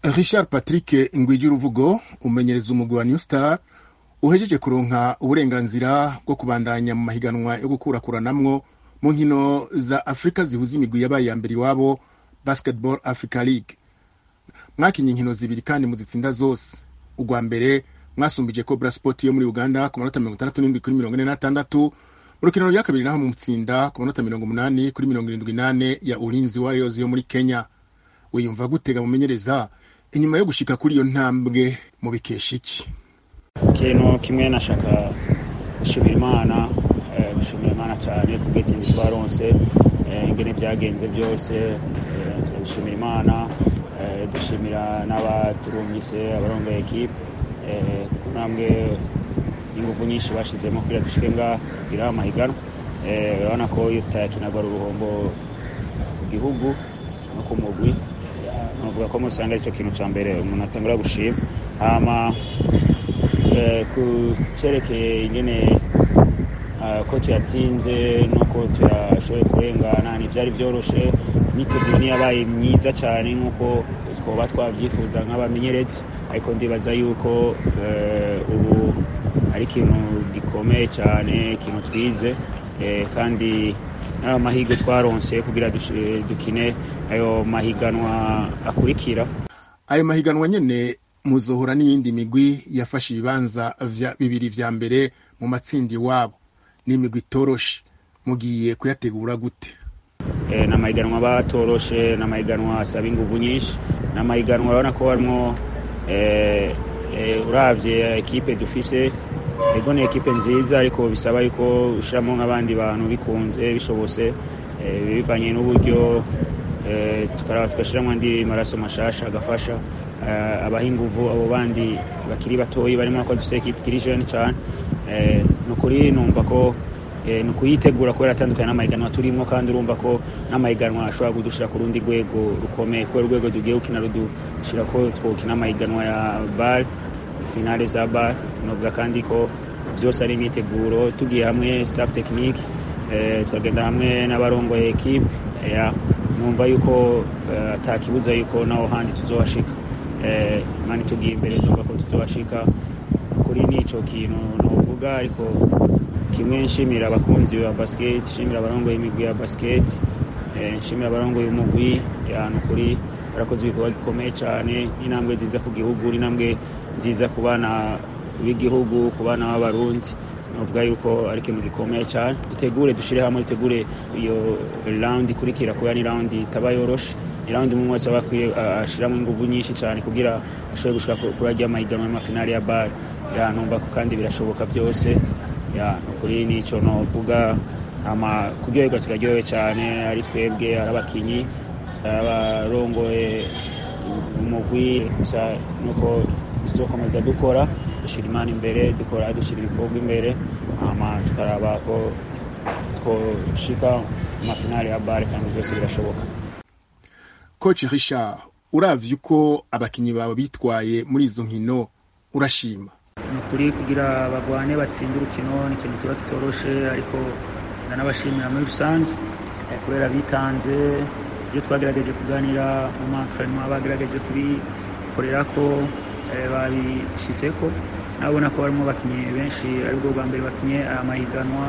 richard patrick ngwigi uruvugo umenyereza umugwi wa new star uhejeje kuronka uburenganzira bwo kubandanya mu mahiganwa yo gukurakuranamwo mu nkino za afurika zihuza imigwi yabaye ya mbere iwabo basketball africa league mwakinye inkino zibiri kandi muzitsinda zose urwa mbere mwasumbije cobra sport yo muri uganda ku manota mirongo itandatu n'indwi kuri mirongo ine n'atandatu mu rukino rya kabiri naho mutsinda ku manota mirongo umunani kuri mirongo irindwi n'ane ya ulinzi warriors yo muri kenya wiyumva gutega mumenyereza inyuma yo gushika kuri iyo ntambwe mu bikesha iki ikintu kimwe nashaka gushimira imana gushimira imana cyane ku bw'itsinzi twaronse ingene byagenze byose turabishimira imana dushimira n'abaturungise abarongoye ekipe ku ntambwe n'ingufu nyinshi bashizemo kugira dushike ngaha kugira amahiganwa urabona ko iyo utayakinagwa uruhombo ku gihugu no ku mugwi navuga ko musanga aricyo kintu cya mbere umuntu atangura gushima hama ku cerekeye ingene ko tuyatsinze nuko tuyashoboye kurengana ntivyari vyoroshe imyiteguro niyabaye myiza cyane nk'uko twoba twavyifuza nk'abamenyerezi ariko ndibaza yuko ubu ari ikintu gikomeye cyane ikintu twize kandi n'ayo mahirwe twaronse kugira dukine ayo mahiganwa akurikira ayo mahiganwa nyene muzohora n'iyindi migwi yafashe ibibanza bibiri vya mbere mu matsindi iwabo n'imigwi itoroshe mugiye kuyategura gute ni amahiganwa batoroshe ni amahiganwa asaba inguvu nyinshi ni amahiganwa urabona ko harimwo uravye ekipe dufise ego ni ekipe nziza ariko bisaba yuko ushiramo nk'abandi bantu bikunze bishobose bivanye n'uburyo tukaraba tugashiramwo andi maraso mashasha agafasha abaha inguvu abo bandi bakiri batoyi barimo ko dufise ekipe ikiri jeune cane ni ukuri numva ko ni ukuyitegura kubera atandukanye n'amahiganwa turimo kandi urumva ko n'amahiganwa ashobora kudushira ku rundi rwego rukomeye kubera urwego tugiye gukina rudushira ko twokina amahiganwa ya bar finale za bar novuga kandi ko byose ari imyiteguro tugiye hamwe staff technique tukagenda hamwe n'abarongoye ekipe numva yuko atakibuza yuko naho handi tuzohashika mani tugiye imbere numva ko tuzohashika kuri n'ico kintu novuga ariko kimwe nshimira abakunzi ba basket nshimira abarongoye imigwi ya basket nshimira abarongoye umugwi yantu kuri barakoze ibikorwa gikomeye cyane n'intambwe nziza ku gihugu n'intambwe nziza ku bana b'igihugu ku bana b'abarundi navuga yuko ari ikintu gikomeye cyane dutegure dushyire hamwe dutegure iyo rawundi ikurikira kubera ni rawundi itaba yoroshe ni rawundi umwe wese aba akwiye ashyiramo ingufu nyinshi cyane kugira ashobore gushika kuri ajya amahiganwa y'amafinali ya bare numva ko kandi birashoboka byose kuri n'icyo novuga kuryoherwa turaryohewe cyane ari twebwe ari abakinyi abarongoye umugwi gusa nuko tuzokomeza dukora dushyira imana imbere dukora dushyira ibikorwa imbere hama tukaraba ko twoshika amafinali ya bare kandi byose birashoboka coach richard uravye uko abakinyi bawe bitwaye muri izo nkino urashima ni ukuri kugira bagwane batsinde urukino ni ikintu kiba kitoroshe ariko ndanabashimira muri rusange kubera bitanze ibyo twagerageje kuganira mu mantrainement bagerageje kubikorera ko babishiseko nabona ko barimo bakinye benshi aribwo bwa mbere bakinye aya mahiganwa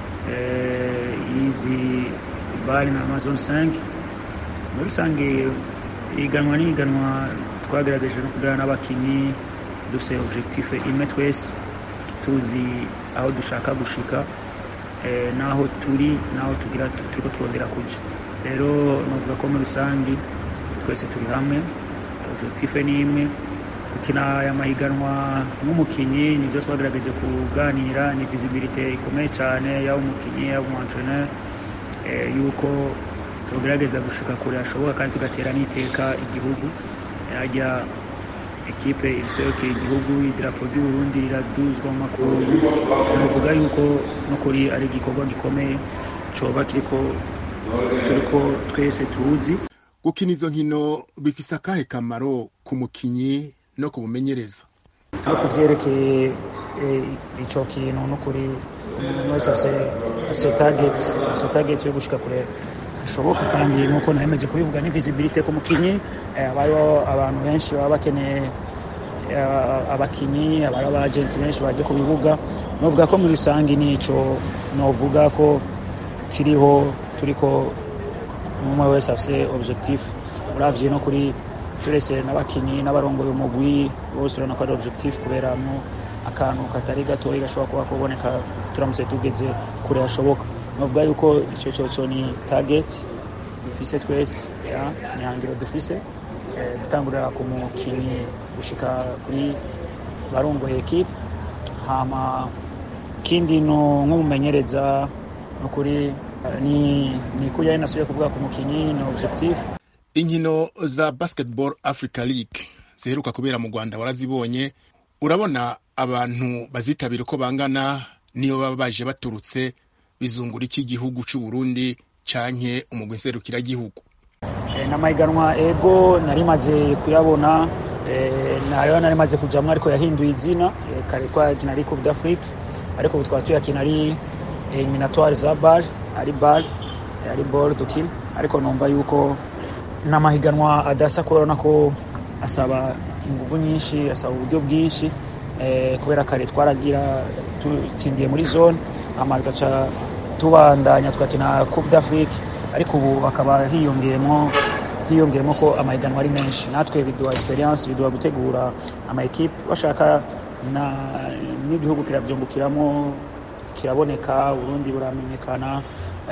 y'izi bari na amazon 5 muri rusange ihiganwa n'ihiganwa twagerageje no kuganira n'abakinyi dufite objectif imwe twese tuzi aho dushaka gushika n'aho turi n'aho tugira turiko turondera kuja rero novuga ko muri rusange twese turi hamwe objectif ni imwe gukina aya mahiganwa nk'umukinyi nibyo twagerageje kuganira ni visibilité ikomeye cyane yaba umukinyi yaba umuentraîneur yuko tugerageza gushika kure hashoboka kandi tugatera n'iteka igihugu ajya ekipe iriserukira igihugu idarapo ry'uburundi riraduzwa mu makungu navuga yuko no kuri ari igikorwa gikomeye coba kiriko turiko twese tuzi gukina izo nkino bifise akahe kamaro ku mukinyi no kumumenyereza no kuvyerekeye ico kintu no kuri umuntu wese afise target afise target yo gushika kure hashoboka kandi nk'uko naremeje kubivuga ni visibility ku mukinyi hariho abantu benshi baba bakeneye abakinyi abari abagenti benshi baje ku bibuga novuga ko muri rusange nico novuga ko kiriho turiko umwe wese afise objectif uravye no kuri turese n'abakinyi n'abarongoye umugwi bose urabona ko ari objectif kuberamwo akantu katari gatoyi gashobora kuba kuboneka turamutse tugeze kure hashoboka novuga yuko ico coco ni target dufise twese ni hangiro dufise gutangurira ku mukinyi gushika kuri barongoye ekipe hama kindi no nk'umumenyereza nukuri ni ni kurya nasubiye kuvuga ku mukinyi ni objectif inkino za basketball africa league ziheruka kubera mu rwanda warazibonye urabona abantu bazitabira uko bangana niyo baba baje baturutse bizungura iki gihugu c'u Burundi canke umugwi nserukiragihugu n'amahiganwa ego nari maze kuyabona nayo nari maze kujamwo ariko yahinduye izina kare twakina ari coupe d'afrique ariko ubu twaba tuyakina ari eliminatoire za bar ari bar ari ball dukina ariko numva yuko n'amahiganwa adasa kubera ko asaba inguvu nyinshi asaba uburyo bwinshi kubera kare twaragira tutsindiye muri zone hama tugaca tubandanya tugakina coupe d'afrique ariko ubu hakaba hiyongeyemo hiyongeyemo ko amahiganwa ari menshi natwe biduha experience biduha gutegura ama equipe bashaka n'igihugu kirabyungukiramo kiraboneka uburundi buramenyekana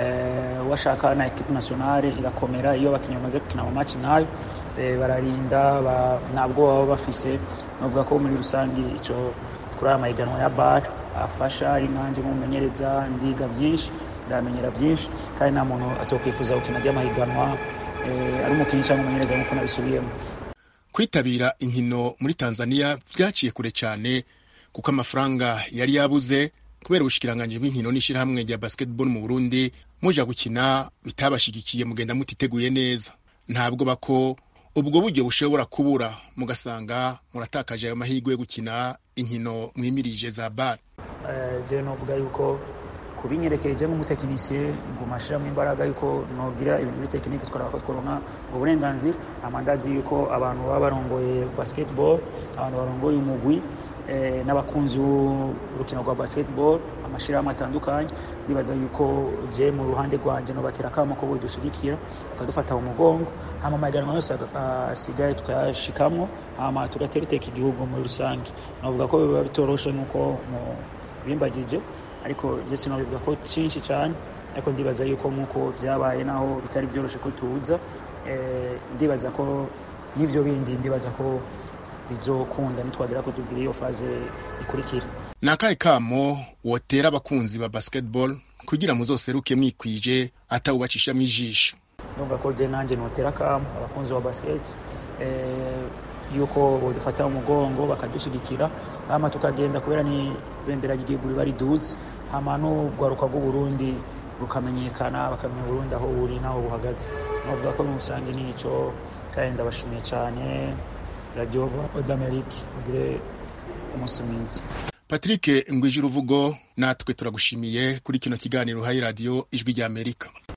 washaka na equipe nationale irakomera iyo abakinnyi bamaze gukina mu match nayo bararinda ntabwo baba bafise navuga ko muri rusange ico kuri aya mahiganwa ya bar afasha ari nkanje nk'umumenyereza ndiga byinshi ndamenyera byinshi kandi nta muntu atokwifuza gukina ry'amahiganwa ari umukinnyi cyangwa umumenyereza nk'uko nabisubiyemo kwitabira inkino muri tanzania vyaciye kure cyane kuko amafaranga yari yabuze kubera ubushikiranganji bw'inkino n'ishirahamwe rya basketball mu burundi muja gukina bitabashigikiye mugenda mutiteguye neza ntabwo bako ubwo buryo bushobora kubura mugasanga muratakaje ayo mahirwe yo gukina inkino mwimirije za bar je novuga yuko kubinyerekeje nk'umutekinisiye nguma ashiramo imbaraga yuko nogira ibintu muri tekinike twaraba ko tworonka ubwo burenganzira amandazi yuko abantu baba barongoye basketball abantu barongoye umugwi n'abakunzi b'urukino rwa basketball amashirahamwe atandukanye ndibaza yuko je mu ruhande rwanje nobatera akamo ko bodushigikira bakadufata mu mugongo hama amahiganwa yose asigaye tukayashikamwo hama tugatera iteka igihugu muri rusange novuga ko biba bitoroshe nk'uko bimbagije ariko je sinobivuga ko cinshi cyane ariko ndibaza yuko nk'uko vyabaye naho bitari vyoroshe ko tuza ndibaza ko n'ivyo bindi ndibaza ko bizokunda nitwagera ko tugira iyo faze ikurikira ni akahe kamo wotera abakunzi ba basketball kugira muzoseruke mwikwije atawubacishamo ijisho ndumva ko je nanje notera kamo abakunzi ba basket yuko bodufata umugongo bakadushigikira hama tukagenda kubera ni bendera ry'igihugu riba riduze hama n'urwaruka rw'uburundi rukamenyekana bakamenya uburundi aho buri n'aho buhagaze novuga ko n'umusange nico kandi ndabashimiye cyane radio voix d'amerique ugire umunsi mwiza patrick ngwije uruvugo natwe turagushimiye kuri kino kiganiro hayi radiyo ijwi ry'amerika